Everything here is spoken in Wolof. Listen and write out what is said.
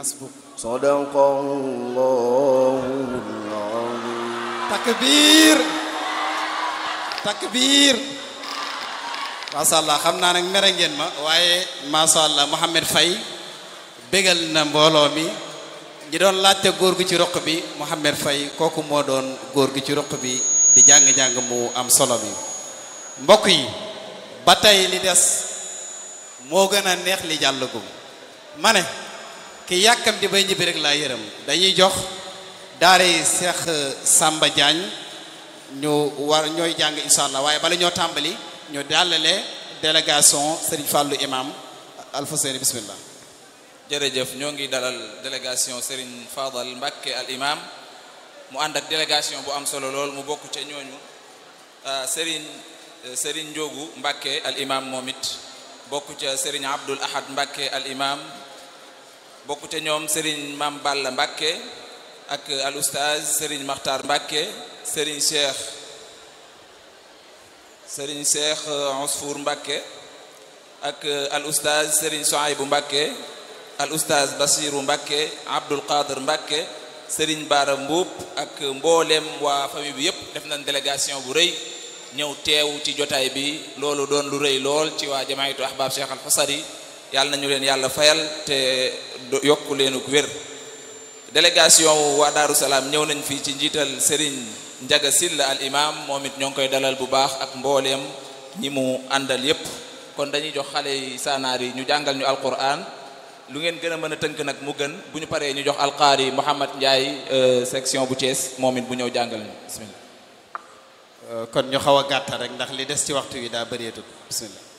حسبك صدق الله العظيم takbir takbir macha allah xam naa nag mere ngeen ma waaye macha allah Mouhamed Faye bégal na mbooloo mi ñi doon laajte góor gu ci roq bi Mouhamed Faye kooku moo doon góor gu ci roq bi di jàng-jàng mu am solo bi mbokk yi ba tey li des moo gën a neex li jàllagum ma ne ki yàkkam di bay ñibbi rek laa yërëm dañuy jox daare Cheikh Samba Diagne ñu war ñooy jàng incha allah waaye bala ñoo tàmbali ñu dàllale délégation Serigne Fallou imam Alfousseyni bismillah jërëjëf ñoo ngi dalal délégation Serigne Fadal Mbacke al imam mu ànd ak délégation bu am solo lool mu bokk ca ñooñu Serigne Serigne Ndiogu Mbacke al imam moom it bokk ca Serigne Abdul Ahad Mbacke al imam bokk ca ñoom Serigne Mam Balla Mbacke ak al oustaz Serigne Makhtar Mbacke Serigne Cheikh Serigne Cheikh Ousfour Mbacke ak al oustaz Serigne Souaibou Mbacke al oustaz Basiru Mbacke Abdul Qadir Mbacke Serigne Bara Mbuub ak mboolem waa famille bi yépp def nañ délégation bu rëy ñëw teew ci jotaay bi loolu doon lu rëy lool ci waa jamaayatu ahbab Cheikh al Xusari yàlla nañu leen yàlla fayal te yokku leenuk wér délégation waa Daaru Salaam ñëw nañ fii ci njiital Serigne Njaga Silla al imam moom it ñoo ngi koy dalal bu baax ak mbooleem ñi mu àndal yépp kon dañuy jox xale yi saanaar yi ñu jàngal ñu alquran lu ngeen gën a mën a tënk nag mu gën bu ñu paree ñu jox alqaari Mouhamad Ndiaye section bu Thiès moom it bu ñëw jàngal ñu bismillah kon ñu xaw a gàttal rek ndax li des ci waxtu wi daa bëreetul bismillah